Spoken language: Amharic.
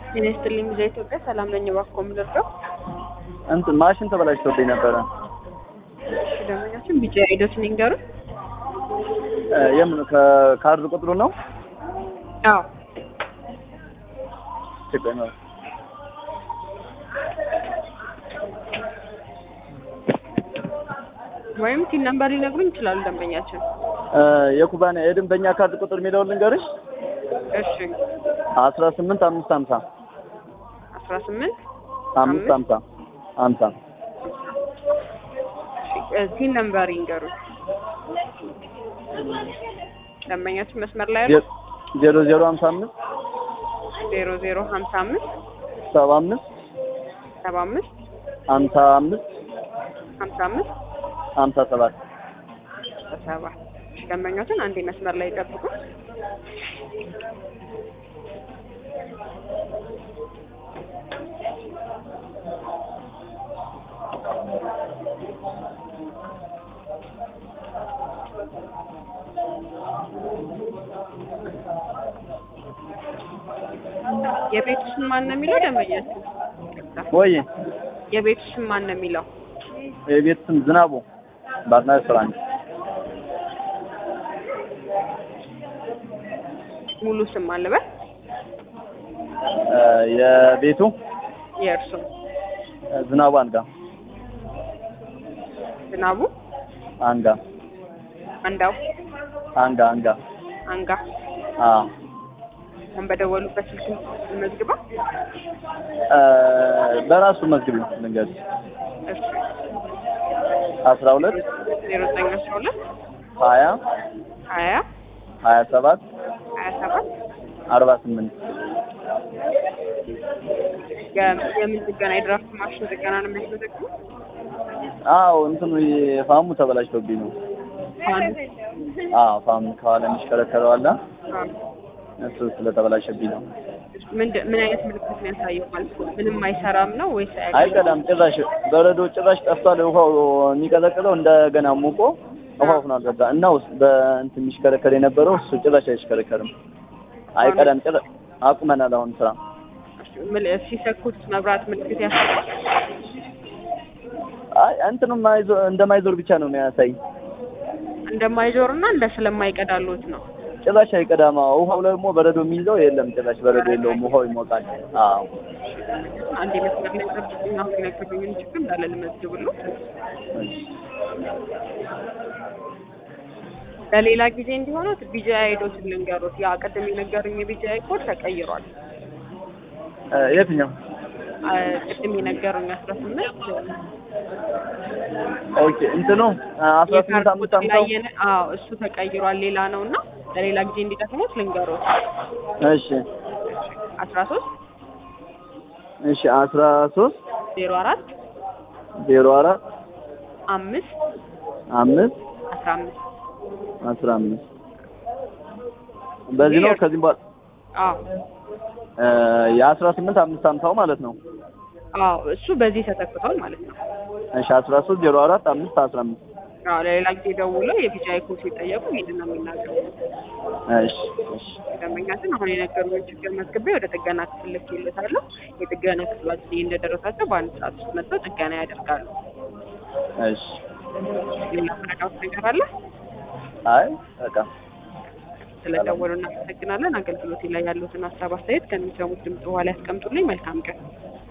ጤና ይስጥልኝ ቪዛ ኢትዮጵያ ሰላም ነኝ። እባክዎ የምደርገው እንትን ማሽን ተበላሽቶብኝ ነበረ። እሺ ደንበኛችን ቢጫ ሂደቱን ይንገሩን። እ የምን ከካርድ ቁጥሩ ነው? አዎ ችግር ነው። ወይም ቲን ነምበር ሊነግሩኝ ይችላሉ ደንበኛችን። እ የኩባንያ የደንበኛ ካርድ ቁጥር የሚለውን ልንገርሽ። እሺ አስራ ስምንት አምስት ሀምሳ አስራ ስምንት አምስት ሀምሳ ሀምሳ ቲን ነምበር ይንገሩኝ። ደንበኛችን መስመር ላይ ያሉ ዜ- ዜሮ ዜሮ ሀምሳ አምስት ዜሮ ዜሮ ሀምሳ አምስት ሰባ አምስት ሰባ አምስት ሀምሳ አምስት ሀምሳ አምስት ሀምሳ ሰባት ሰባ ደንበኛችን አንዴ መስመር ላይ ይጠብቁ። የቤቱ ስም ማን ነው የሚለው ደንበኛችን? ወይ የቤቱ ስም ማን ነው የሚለው? የቤት ስም ዝናቡ ባርና ሬስቶራንት ሙሉ ስም አለበት እ የቤቱ የእርሱ እ ዝናቡ አንጋ ዝናቡ አንጋ አንዳው አንጋ አንጋ አንጋ አ አሁን በደወሉበት ስልክ መዝግባ እ በራሱ መዝግቢ ልንገርሽ እሺ አስራ ሁለት ዜሮ ዘጠኝ አስራ ሁለት ሀያ ሀያ ሀያ ሰባት ሀያ ሰባት አርባ ስምንት የ- የምን ጥገና የድራፍት ማሽን ጥገና ነው የሚያስመዘግቡ አዎ እንትኑ ፋሙ ተበላሽቶብኝ ነው። አንድ አዎ ፋም ከኋላ የሚሽከረከረው አለ እሱ ስለተበላሸብኝ ነው። ምንድን ምን አይነት ምልክት ነው ያሳየው? ማለት ነው ምንም አይሰራም ነው ወይስ አያውቅም? አይቀዳም ጭራሽ በረዶ ጭራሽ ጠፍቷል። ውሃው የሚቀዘቅዘው እንደገና ሙቆ ውሃው ሆኗል በቃ እና ውስጥ በእንትን የሚሽከረከር የነበረው እሱ ጭራሽ አይሽከረከርም። አይቀዳም ጭራሽ አቁመናል አሁን ስራ። ምል- ሲሰኩት መብራት ምልክት ያሳያል። አይ እንትኑ ማይዞ- እንደማይዞር ብቻ ነው የሚያሳይ። እንደማይዞር እና እንደ ስለማይቀዳሉት ነው። ጭራሽ አይቀዳም። አዎ ውሃው ደግሞ በረዶ የሚይዘው የለም ጭራሽ በረዶ የለውም። ውሃው ይሞቃል። አዎ አንድ መስመር ላይ ጠብቁኝ። አሁን የነገሩኝን ችግር እንዳለ ልመዝግብልዎ። ለሌላ ጊዜ እንዲሆነው ቢጂአይ አይዶትን ልንገሩት። ያ ቅድም የነገሩኝ የቢጂአይ ኮድ ተቀይሯል። እ የትኛው? አ፣ ቅድም የነገሩኝ አስራ ስምንት ኦኬ እንትኑ አስራ ስምንት የካርድ አምስት ቁጥር ላይ አምሳው የነ- አዎ እሱ ተቀይሯል። ሌላ ነው እና ለሌላ ጊዜ እንዲጠቅሙት ልንገሩት። እሺ አስራ ሶስት እሺ አስራ ሶስት ዜሮ አራት ዜሮ አራት አምስት አምስት አስራ አምስት አስራ አምስት በዚህ ነው። ከዚህም በኋላ አዎ እ የአስራ ስምንት አምስት አምሳው ማለት ነው። አዎ እሱ በዚህ ተተክቷል ማለት ነው። እሺ አስራ ሶስት ዜሮ አራት አምስት አስራ አምስት አዎ ለሌላ ጊዜ ደውለው የቢጂአይ ኮድ ሲጠየቁ ይሄንን ነው የሚናገሩት። እሺ እሺ ደንበኛችን አሁን የነገሩን ችግር መዝግቤ ወደ ጥገና ክፍል ልኬለታለሁ። የጥገና ክፍላችን ይህ እንደደረሳቸው በአንድ ሰዓት ውስጥ መጥተው ጥገና ያደርጋሉ። እሺ ሌላ መረዳት ነገር አለ? አይ በቃ ስለደወሉ እናመሰግናለን። አገልግሎቴ ላይ ያሉትን ሀሳብ አስተያየት ከሚሰሙት ድምጽ በኋላ ያስቀምጡልኝ። መልካም ቀን።